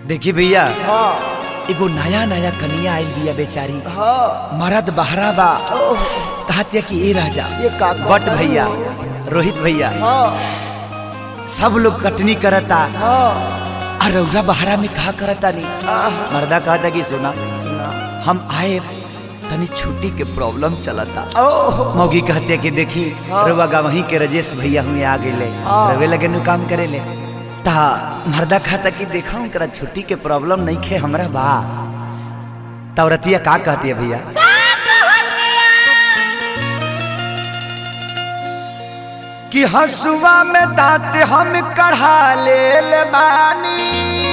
देखी भैया हाँ एगो नया नया कनिया आइल बिया बेचारी हाँ मरद बहरा बा ओह, कहतिया कि ए राजा ये का कहता बट भैया रोहित भैया हाँ सब लोग कटनी करता हाँ और रौरा बहरा में कहा करता नहीं आह, मर्दा कहता कि सुना सुना हम आए तनी छुट्टी के प्रॉब्लम चलता ओह मौगी कहते कि देखी हाँ। रउआ गवही के रजेश भैया हुए आ गए हाँ। रवे लगे नु काम करे ले ता मर्दा खाता कि देखा उनकरा छुट्टी के प्रॉब्लम नहीं खे हमरा बा तौरतिया का कहती है भैया कि हसुआ में दांत हम कढ़ा ले बानी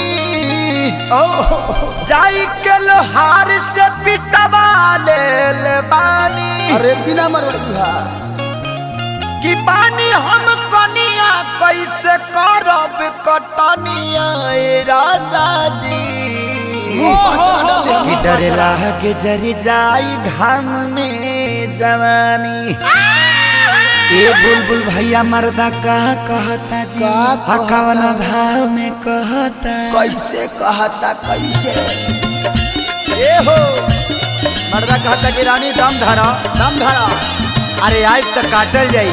ओह जाई के लोहार से पिटवा ले बानी अरे बिना मरवाई कि पानी हम कनिया कैसे करब कटनिया ए राजा जी कि डरेला के जरी जाई घाम में जवानी ए बुलबुल भैया मर्दा का कहता जी का कहता? कवन भाव में कहता कैसे कहता कैसे ए हो मर्दा कहता कि रानी दम धरा दम धरा अरे आज तक काटल जाई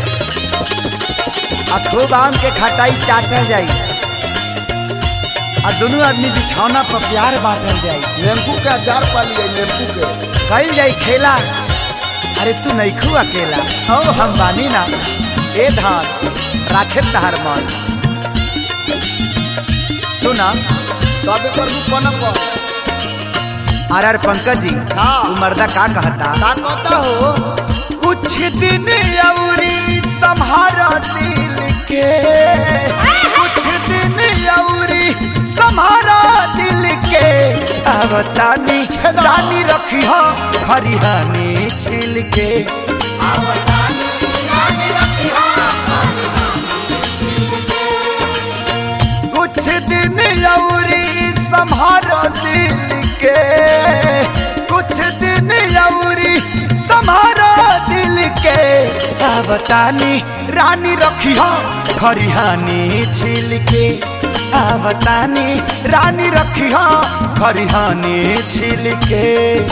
आ खूब आम के खटाई चाटल जाई आ दोनों आदमी बिछौना पर प्यार बांटल जाई नींबू के अचार पा लिए नींबू के कल जाई खेला अरे तू नहीं खू अकेला ओ हम बानी ना ए धान राखे तहार मन सुना तबे कर दू कोना पर आर आर पंकज जी हाँ। तू मर्दा का कहता का कहता हो कुछ दिन अवरी संहारा दिल के कुछ दिन अवरी संहारा दिल के अवतानी रानी रखी हो खरिहानी छिल के कुछ दिन अवरी संहारा दिल के कुछ दिन अवरी संहारा दिल के अवतानी रानी रखी हो खरिहानी छिल के अवतानी रानी रखी हो खरिहानी छिल के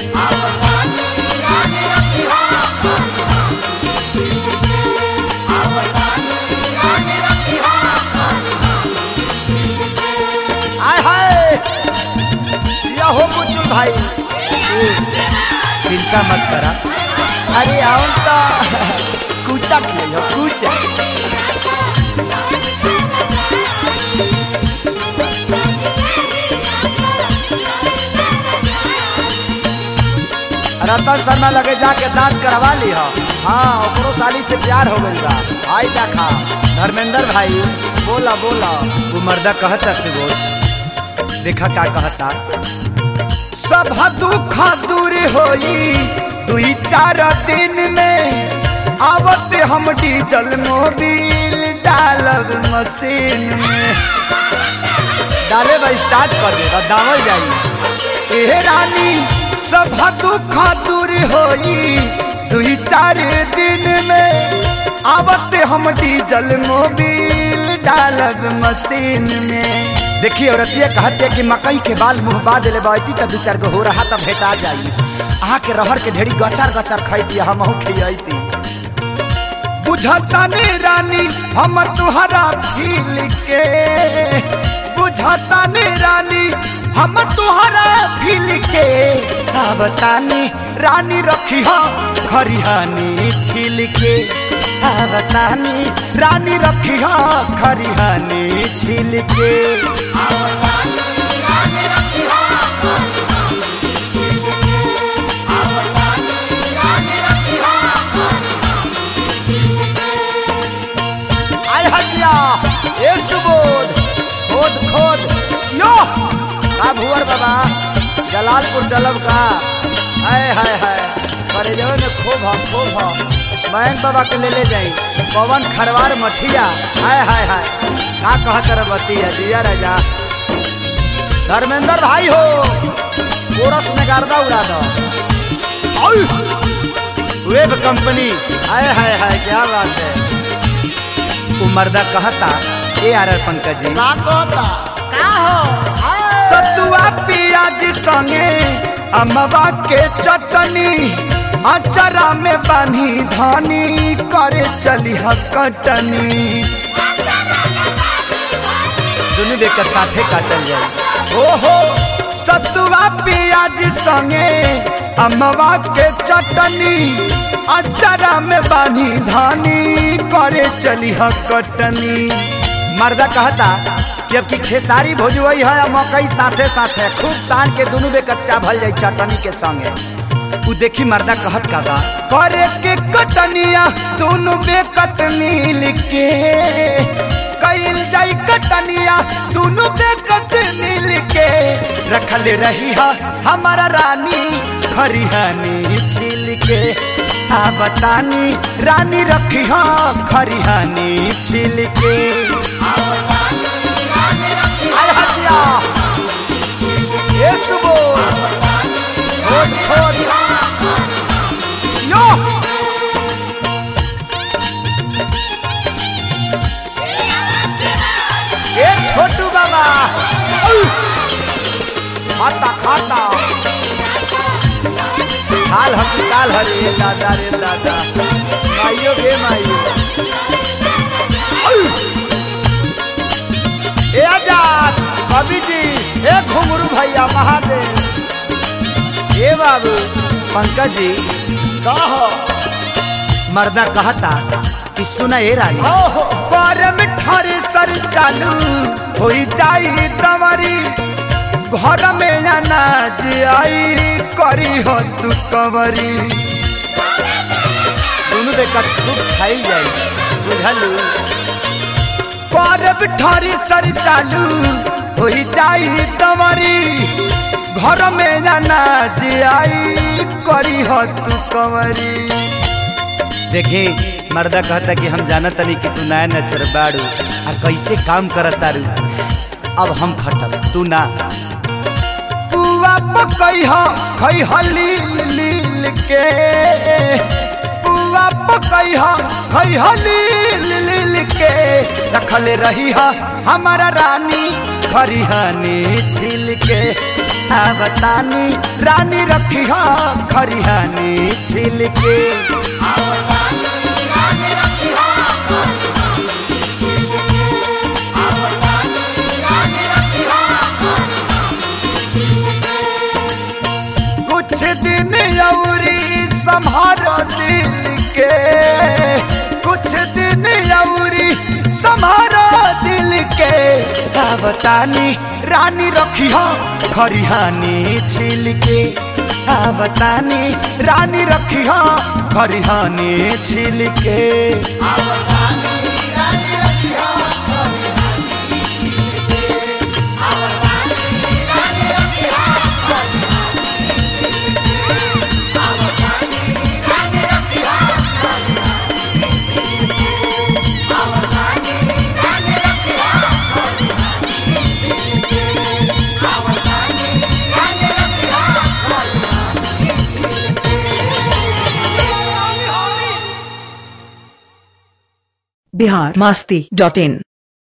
आय हाय या हो बुचुल भाई चिंता मत करा अरे आओ तो कूचा खेलो कूचा रतन शर्मा लगे जाके दांत करवा ली हो हाँ ओकरो साली से प्यार हो गई बा आई देखा धर्मेंद्र भाई बोला बोला वो मर्दा कहता से बोल देखा का कहता सब दुख दूर होई दुई चार दिन में आवत हम डीजल मोबिल डालब मशीन में डाले बा स्टार्ट कर दे दावल जाई ए रानी सब दुख दूर होई दुई चार दिन में आवत हम डीजल मोबिल डालब मशीन में देखिए औरतिया कहते कि मकई के बाल मुंह बा दिले बाती त दू चार गो हो रहा त भेटा जाई अहाँ के रहर के ढेरी गचार गचार खैती हम खियती बुझता ने रानी हम तुहरा फील के बुझता ने रानी हम तुहरा फील के बतानी रानी रखी हो खरिहानी छिल के बतानी रानी रखी हो खरिहानी छिल के आय हजिया ए सुबोध खोद खोद यो का भुवर बाबा जलालपुर चलब का हाय हाय हाय करे जब में खूब हम खूब हम मयंक बाबा के ले ले जाई पवन खरवार मठिया हाय हाय हाय का कहत रे बतिया दिया राजा धर्मेंद्र भाई हो कोरस में गर्दा उड़ा दो वेब कंपनी हाय हाय हाय क्या बात है वो मर्दा कहता ए आर आर पंकज जी का कहता का हो पियाज संगे अमवा के चटनी अचरा में बानी धनी करे चली कटनी सुनी देकर साथे काटल जाए ओहो सतुआ पियाज संगे अमवा के चटनी अचरा में बानी धानी करे चली कटनी मर्दा कहता कि अब की खेसारी भोजवई है आ मकई साथे साथे खूब सान के दोनों बे कच्चा भल जाई चटनी के संगे उ देखी मर्दा कहत का बा करे के कटनिया दोनों बे कटनी लिखे कईल जाई कटनिया दोनों बे कटनी लिखे रखल रही हा हमारा रानी खरिहानी छिल के आ बतानी रानी रखी हा खरिहानी छिल के आय हटिया ये सुबो छोड़ छोड़ यो ए छोटू बाबा औ! खाता खाता हाल हम काल हरे दादा रे दादा माइयो गे माइयो औ! ए आजाद कवि जी ए घुंगरू भैया महादेव ए बाबू पंकज जी कह मर्दा कहता कि सुना ए रानी ओहो करम ठर सर चालू हो जाई तमरी घर में अनाज आई करी हो तू कवरी दोनों देखा खूब खाई जाई बुझलू करब ठर सर चालू हो जाई तमरी घर में अनाज आई करी हो तू कवरी देखी मर्दा कहता कि हम जानत नहीं कि तू नया नचर बाड़ू आ कैसे काम करत तारू अब हम खटब तू ना पुआ पकई ह खई ह लील लील के पुआ पकई ह खई ह लील लील के रखल रही ह हमारा रानी खरिहानी छिल के आ बतानी रानी रखी ह खरिहानी छिल के कुछ दिन औरी संभारो दिल के कुछ दिन औरी संभारो दिल के का बतानी रानी रखी हो खरिहानी छिल के का बतानी रानी रखी हो खरिहानी छिल के बिहार मस्ती डॉट इन